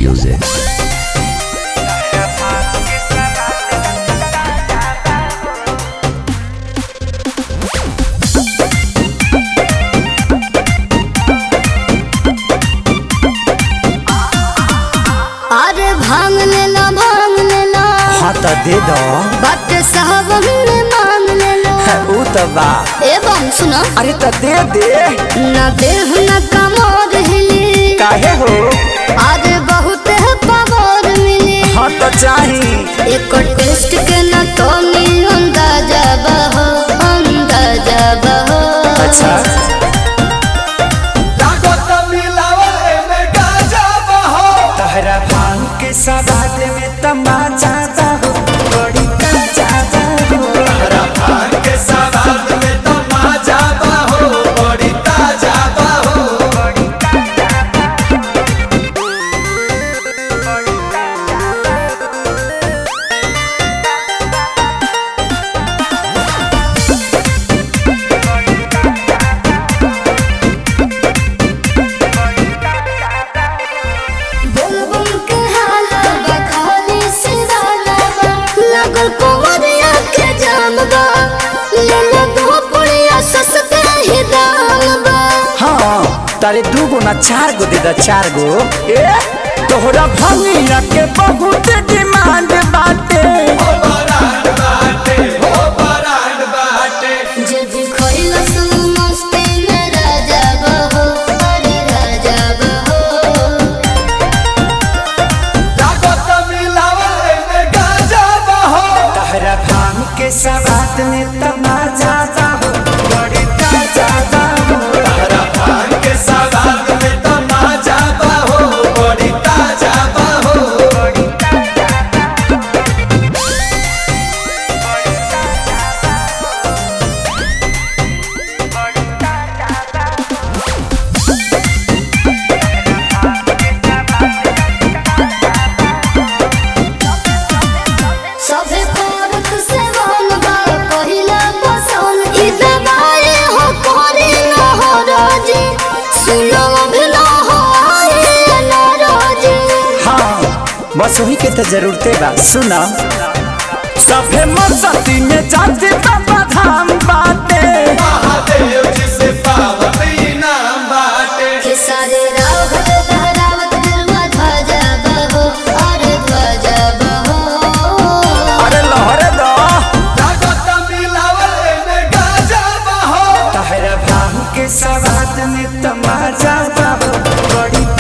music. अरे भांग लेला भांग लेला हाँ तो दे दो बट साहब हमने मांग लेला ऊ तो बा एवं सुनो अरे तो दे दे न देह न कमोर हिली काहे हो अरे बहुत है पावर मिली हाँ तो चाही एक टेस्ट के न तो नी अंदाजा बहो अंदाजा बहो अच्छा तहरा भांग के सवाद में तमाचा हो बड़ी ताजा हो बुलबुल के हाला बखाली से डाला बा लगल कुंवरिया के जाम बा ले ले दो पुड़िया सस्ते ही दाम बा हाँ तारे दू गो ना चार गो दे दा चार गो ए तोहरा भंगिया के बहुत डिमांड बाटे जे भी खोइला सु मस्ती में राजा बहो अरे राजा बहो तहरा भांग के सवाद में तमाचा हो बड़ी ताजा हो सभे पारक से वन बा पहिला पसंद ई दवाई हो कोरी न हो राजी सुनो भी न हो आए न राजी हाँ बस वही के तो जरूरते बा सुना सभे मस्ती में जाते बाबा धाम बाटे के सारे रावत लहरावत गरवा ध्वजा बहो अरे ध्वजा बहो अरे लहरे दो तहरा भांग के सवाद में तमाचा हो बड़ी